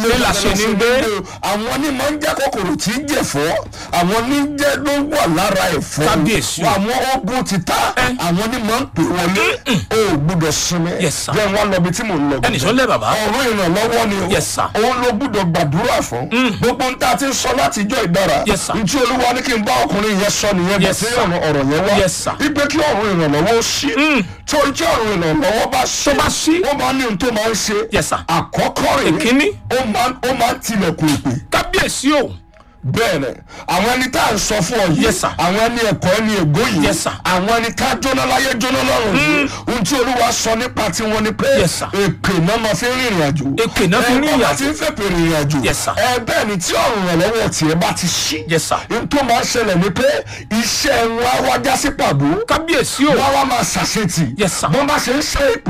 Ilé làṣẹ ní gbé. àwọn ní máa ń jẹ́ kòkòrò tí ń jẹ̀fọ́ àwọn ní jẹ́ ló wà lára ẹ̀fọ́ Kábíyèsí o. àwọn ogun ti ta àwọn ní máa ń pè wọlé o ò gbúdọ̀ sinmi Yes, sir. jẹ́ wọn lọ bí tí mò ń lọ. ẹnì sọ lẹ bàbá ọ̀rọ̀ ìrànlọ́wọ́ ni o Yes, sir. òun ló gbúdọ̀ gbàdúrà fún gbogbo ń tá a ti ń sọ láti ijọ́ ìdára Yes, sir. ntí olúwa ní kí n bá ọkùnrin yẹn sọ nìyẹn Yes, bàtí sir. ọ̀rọ̀ ọ̀rọ̀ yẹn wá Yes, sir. ipe kí ọ̀rọ̀ ìrànlọ́wọ́ ó ṣí torí tí ọ̀rọ̀ ìrànlọ́wọ́ bá ṣí Tó bá ṣí. ó máa ní ohun tó máa ń ṣe Yes, sir. àkọ́kọ́ rẹ̀ Èkíní. ó máa ó máa ń tilẹ̀kùn ìpè kábíyèsí o bẹ́ẹ̀ ni àwọn ẹni tá à ń sọ fún ọ yìí Yes, sir. àwọn ẹni ẹ̀kọ́ ẹni ègbó yìí Yes, sir. àwọn ẹni tá jóná láyé jóná lọ́rùn yìí ohun tí olúwa sọ nípa tiwọn ni pé Yes, sir. èpè náà máa fi ń rìnrìn àjò Èpè náà fi ń rìnrìn ẹ bàbá àjò. tí ń fẹ́ pè rìnrìn àjò Yes, sir. ẹ bẹ́ẹ̀ ni tí ọ̀rùn ìrànlọ́wọ́ tiẹ̀ bá ti ṣí Yes, sir. n tó máa ń ṣẹlẹ̀ ni pé iṣẹ́ wọn á wá já sí pàbó kábíyèsí o wọ́n wá máa ṣàṣetì Yes, sir. bọ́n bá ṣe ń ṣe èpè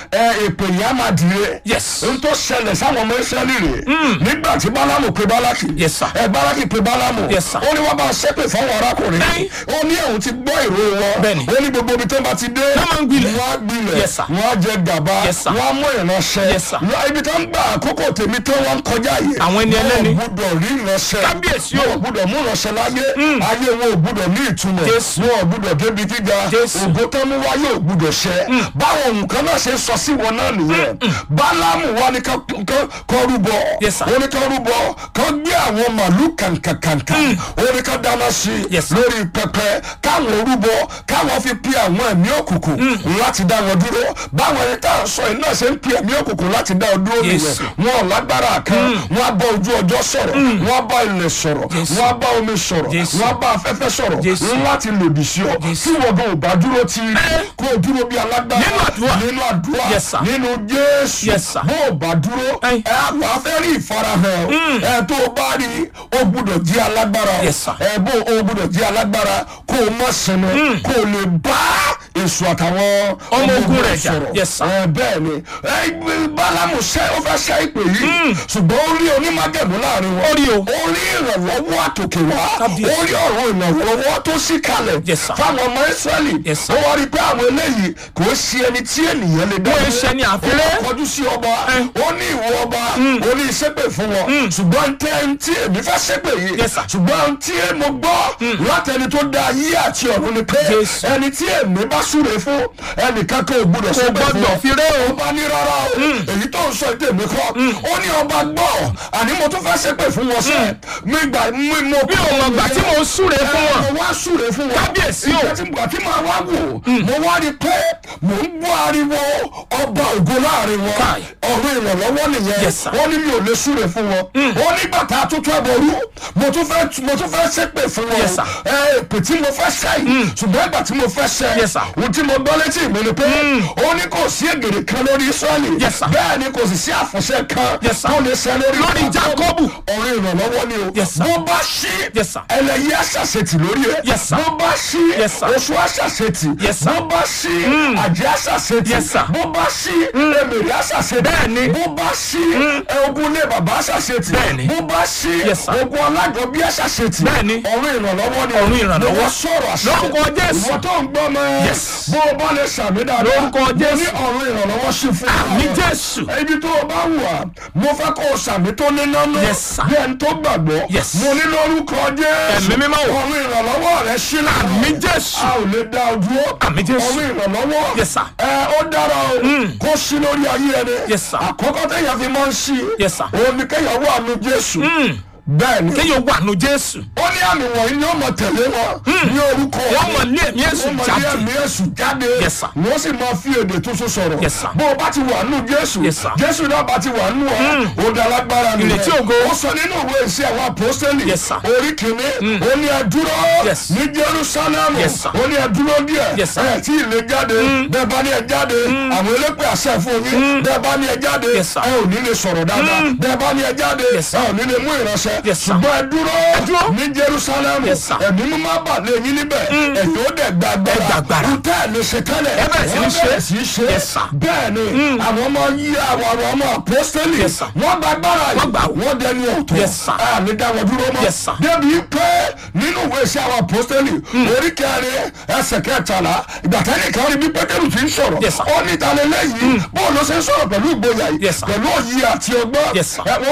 ẹ èpè yìí á máa dìre Yes. n tó ṣẹlẹ̀ sáwọn ọmọ ìṣẹ́lì rè nígbà tí bálámù pe bálákì Yes, sir. ẹ bálákì pe bálámù Yes, sir. ó ní wọ́n bá ṣépè fáwọn arákùnrin Ẹ́n. ó ní òun ti gbọ́ ìró wọn Bẹ́ẹ̀ni. ó ní gbogbo ibi tó bá ti dé Wọ́n máa ń gbilẹ̀. wọ́n á gbilẹ̀ Yes, sir. wọ́n á jẹ gàba Yes, sir. wọ́n á mú ìránṣẹ́ Yes, sir. Wọ́n- ibi tó ń gba àkókò tèmi tó wọ́n ń kọjá yìí Àwọn ẹni ẹlẹ́ni. wọ́n ò gbúdọ̀ rí ìránṣẹ́ Kábíyèsí o. wọ́n ò gbúdọ̀ mú ìránṣẹ́ láyé ayé wọn ò gbúdọ̀ ní ìtumọ̀ Jésù. wọn ò gbúdọ̀ débi gíga Jésù. ògo tó mú wáyé ò gbúdọ̀ ṣẹ báwọn nǹkan náà ṣe sọ sí wọn náà nìyẹn bálámù wa ni ká ká- kọ́ rúbọ Yes, sir. ó ní ká rúbọ ká gbé àwọn màálù kàǹkàǹkà ó ní ká dáná sí i Yes, sir. lórí pẹpẹ káwọn rúbọ káwọn fi pe àwọn ẹ̀mí òkùnkùn láti dá wọn dúró báwọn ẹni tá à ń sọ yìí náà ṣe ń pe ẹ̀mí òkùnkùn láti dá wọn dúró nìyẹn Jésù. wọn ò lágbára kan wọn á bá ojú ọjọ́ sọ̀rọ̀ wọn á bá ilẹ̀ sọ̀rọ̀ Jésù. wọn á bá omi sọ̀rọ̀ Jésù. wọn á bá afẹ́fẹ́ sọ̀rọ̀ Jésù. láti lòdì sí ọ Jésù. tí wọn gan ò bá dúró ti kó o dúró bí alágbára Nínú àdúrà. nínú àdúrà Yes, sir. nínú Jésù Yes, sir. bó o bá dúró Ẹ́n. ẹ wà á fẹ́ rí ìfarahàn ẹ tó o bá rí o gbúdọ̀ jí alágbára o Yes, sir. ẹ bó o gbúdọ̀ jí alágbára kó o mọ̀ sinmi kó o lè bá èso àtàwọn Ọmọ ogun rẹ̀ jà. Yes, sir. ẹ bẹ́ẹ̀ ni ẹ gbé bálámù sẹ́ ó fẹ́ sẹ́ ìpè yìí ṣùgbọ́n ó rí onímọ̀gẹ̀mú láàrin wọn Ó rí o. ó rí ìrànlọ́wọ́ àtòkè wá Kábíyèsí. ó rí ọ̀rọ̀ ìrànlọ́wọ́ tó sì kalẹ̀ Yes, sir. fáwọn ọmọ Ísírẹ́lì Yes, sir. ó wá rí pé àwọn eléyìí kò ṣe ẹni tí ènìyàn lè dá Wọ́n ń dúró. ṣe ní àfiré. ó kọjú sí ọba ó ní ìwọ ọba ó ní ìṣépè fún wọn ṣùgbọ́n tẹ́ ń tí èmi fẹ́ ṣépè yìí Yes, sir. ṣùgbọ́n tí mo gbọ́ látẹni tó dá ayé àti ọ̀run ni pé Jésù. ẹni tí èmi bá súre fún ẹnìkan kan ò gbúdọ̀ ṣépè fún gbọ́dọ̀ fi ré o. ọba ní rárá o èyí tó ń sọ ètò èmi kọ́ ó ní ọba gbọ́ àní mo tún fẹ́ ṣépè fún wọn sẹ́ mi gbà mi mo bí o mọ̀ gbà tí mo ń súre fún wọn mo wá súre fún wọn Kábíyèsí o. ìgbà tí ìgbà tí màá wá wò mo wá rí i pé mò ń gbọ́ ariwo ọba ògo láàrin wọn Káì. ọ̀rọ̀ ìrànlọ́wọ́ nìyẹn Yes, sir. wọ́n ní mi ò lè súre fún wọn ó ní bàtà tuntun ẹ̀bọ̀rú mo tún fẹ́ mo tún fẹ́ ṣépè fún wọn Yes, sir. ẹ èpè tí mo fẹ́ ṣẹ́ yìí ṣùgbọ́n ìgbà tí mo fẹ́ ṣẹ́ Yes, sir. ohun tí mo gbọ́ létí mi ni pé ó ní kò sí ègèrè kan lórí Ísírẹ́lì Yes, sir. bẹ́ẹ̀ ni kò sì sí àfọ̀ṣẹ kan Yes, sir. tó lè ṣẹ lórí Lórí Jákọ́bù. ọ̀rọ̀ ìrànlọ́wọ́ ni o Yes, sir. bó bá ṣí Yes, sir. ẹlẹ́yẹ àṣàṣetì lórí ẹ̀ Yes, sir. bó bá ṣí Yes, sir. oṣù àṣàṣetì Yes, sir. bó bá ṣí àjẹ́ àṣàṣetì Yes, sir. bó bá ṣí èmèrè àṣàṣetì Bẹ́ẹ̀ni. bó bá ṣí ogun ilé bàbá àṣàṣetì Bẹ́ẹ̀ni. bó bá ṣí Yes, sir. ogun alájọbí àṣàṣetì Bẹ́ẹ̀ni. ọ̀run ìrànlọ́wọ́ ni Ọ̀run ìrànlọ́wọ́. mo wá sọ̀rọ̀ àṣẹ Lórúkọ Jésù. ìwọ tó ń gbọ́ mọ́ Yes. bó o bá lè ṣàmì dáadáa Lórúkọ mo ní Jésù. ọ̀run ìrànlọ́wọ́ sí fún Àmì Jésù. ibi tó o bá wà mo fẹ́ kó o sàmì tó ní nánú Yes, sir. bí ẹni tó gbàgbọ́ Yes. mo ní lórúkọ Jésù Ẹ̀mí mímọ́ o. ọ̀run ìrànlọ́wọ́ rẹ sí láàánú Àmì Jésù. a ò lè dá o dúró Àmì Jésù. ọ̀run ìrànlọ́wọ́ Yes, sir. ẹ ó dára o kó sí lórí ayé ẹni Yes, sir. àkọ́kọ́ téèyàn fi máa ń sí Yes, sir. òun ni kéèyàn wà nù Jésù bẹ́ẹ̀ ni kéèyàn wà nù Jésù ó ní àmì wọ̀nyí ni ó mọ̀ tẹ̀lé wọn ní orúkọ wọ́n mọ̀ ní ẹ̀mí èṣù wọ́n mọ̀ ní jáde ẹ̀mí èṣù jáde Yes, sir. wọ́n sì máa fi èdè tuntun sọ̀rọ̀ Yes, sir. bó o bá ti wà nù Jésù Yes, sir. Jésù náà bá ti wà nù ọ ó da lágbára nìyẹn Ìrètí ògo. ó sọ nínú ìwé ìṣe àwọn apọ́sítẹ́lì Yes, sir. orí kìíní ó ní ẹ dúró Yes. ní Jerúsálẹ́mù Yes, sir. ó ní ẹ dúró díẹ̀ Yes, sir. ẹ tí ì lè jáde bẹ́ẹ̀ bá ní ẹ jáde àwọn elépè àṣẹ fún yín bẹ́ẹ̀ bá ní ẹ jáde Yes, sir. ẹ ò ní lè sọ̀rọ̀ dáadáa bẹ́ẹ̀ bá ní ẹ jáde Yes, sir. ẹ ò ní lè mú ìránṣẹ́ Yes, sir. ṣùgbọ́n ẹ dúró dúró. ní Jerusalem Yes, sir. ẹ̀mí mú má bà lé yín níbẹ̀ ẹ̀yin ó dẹ̀ gba Ẹ gba agbára agbára. kúta ẹ̀ lè ṣe tẹ́lẹ̀ Ẹ bẹ̀rẹ̀ sí ní Wọ́n ṣe. bẹ̀rẹ̀ sí í ṣe Yes, sir. bẹ́ẹ̀ ni àwọn ọmọ yí àwọn àwọn ọmọ apostoli Yes, sir. wọ́n gba agbára Wọ́n gbà. yìí wọ́n dẹni ọ̀tọ̀ Yes, sir. àmì dá wọn dúró mọ́ Yes, sir. débi pé nínú ìwé iṣẹ́ àwọn apostoli orí kẹrin ẹsẹ̀ kẹtàlá ìgbà tẹ́lẹ̀ kan rí bí pétérù ti ń sọ̀rọ̀ Yes, sir. ó ní ìtàlẹ́lẹ́yìn bóun ló ṣe ń sọ̀rọ̀ pẹ̀lú ìgboyà yìí Yes, sir. pẹ̀lú òye àti ọgbọ́n Yes, sir. ẹ,